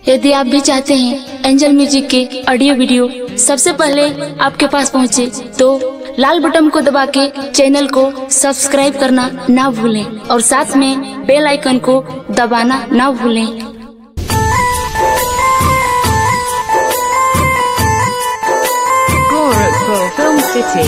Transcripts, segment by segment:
यदि आप भी चाहते हैं एंजल म्यूजिक के ऑडियो वीडियो सबसे पहले आपके पास पहुंचे, तो लाल बटन को दबा के चैनल को सब्सक्राइब करना ना भूलें और साथ में बेल आइकन को दबाना ना भूलें Gorakhpur Film City.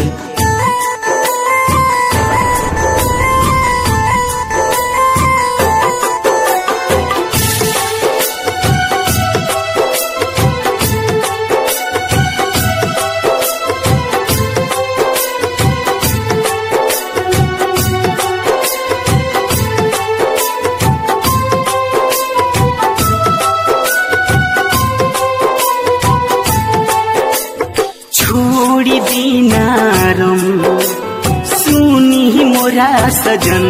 छोड़ी दिनारम सुनी मोरा सजन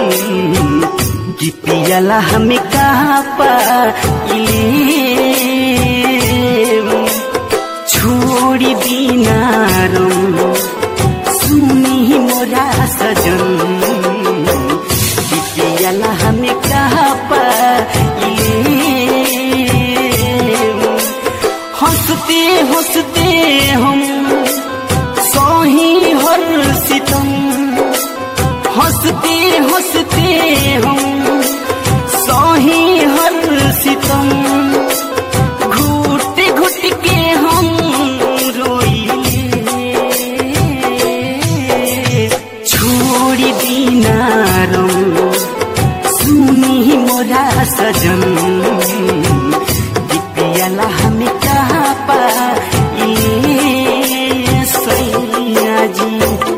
गीतियाला हमें कहाँ पाइले छोड़ी दिनारम सुनी मोरा सजन गीतियाला हमें कहाँ पाइले हंसते हंसते हम सोही हर सितम हंसते हंसते हम सोही हर सितम घुट घुट के हम रोइले छोड़ी दिनारम सुनी मोरा सजन दिपियाला हमें कहाँ पाइले सैया जी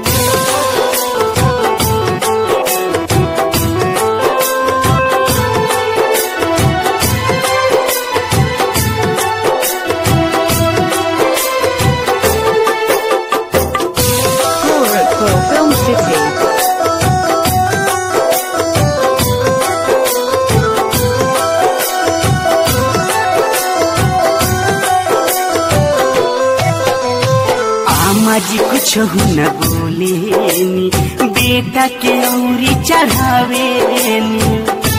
Gorakhpur Film City. आमा जी कुछ न बोलेनी बेटा के औरी चढ़ावेनी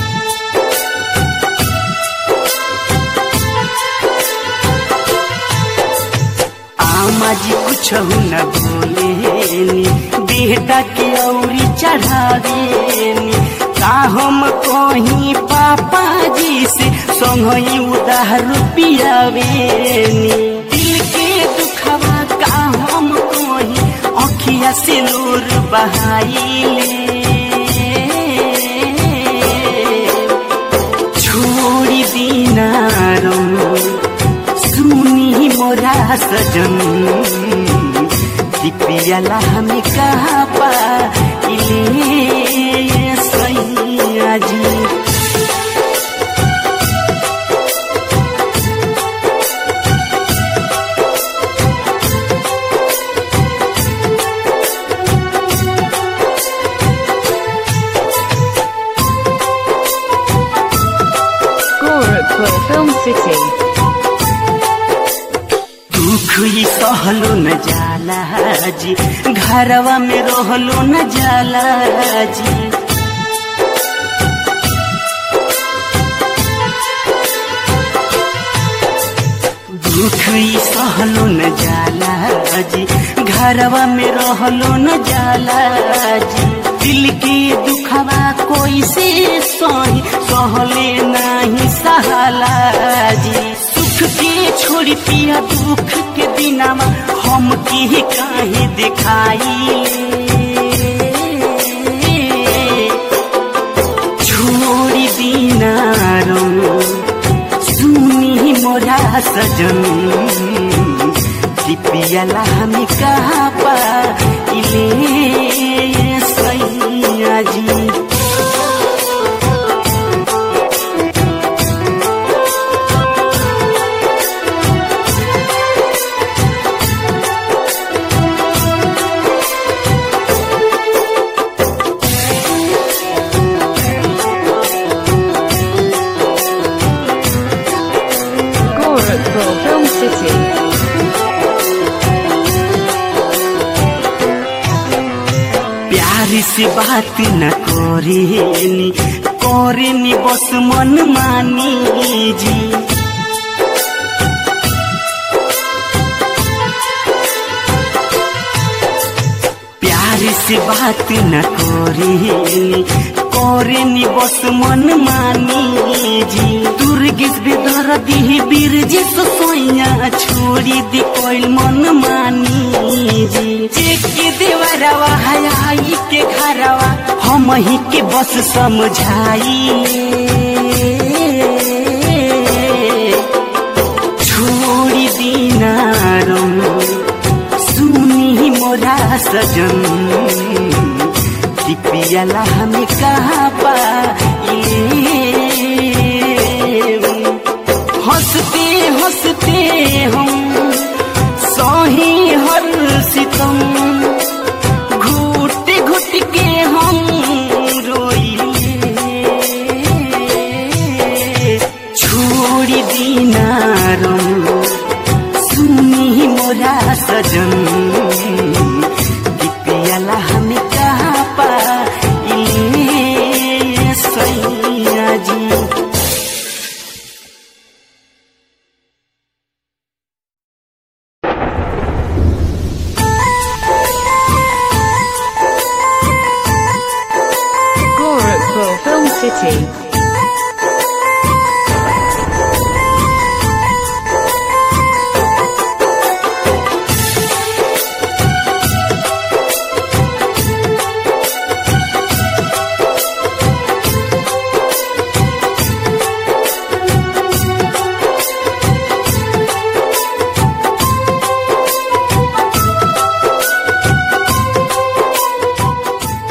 आमा जी कुछ न बोलेनी बेटा के औरी चढ़ावेनी का हम कहीं पापा जी से संगई उधार पियावेनी दिल के दुखवा का हम कहीं अखिया से नूर बहाइले छोड़ी दिनारम सुनी मोरा सजन दिपियाला हमें कहाँ पाइले सैया जी Gorakhpur Film City. दुख ही सहलो न जाला जी घरवा में रहलो न जाला जी दुख ही सहलो न जाला जी घरवा में रहलो न जाला जी दिल के दुखवा कोई से सही सहले नहीं सहाला जी सुख के छोड़ी पिया दुख के दिनामा हम की काहे दिखाई छोड़ी दिनारम सुनी मोरा सजन दिपियाला हमें कहाँ पाइले सैया जी Gorakhpur Film City. प्यार से बात न करेनी करेनी बस मन मानी जी बात न करेनी करेनी बस मन मानी जी दुर्गेश बेदर दी बीर जी सोया छोड़ी दी कोई मन मानी जी के देवरवा हयाई के घरवा हम ही के बस समझाई छोड़ी दीना रम सुनी मोरा सजन कि पियला हमें कहाँ पाइले हंसते हंसते हम सही हर सितम घुट घुट के हम रोइले छोड़ी दीना रम सुनी मोरा सजन पियला हमें कहाँ पाइले सैया जी Gorakhpur Film City.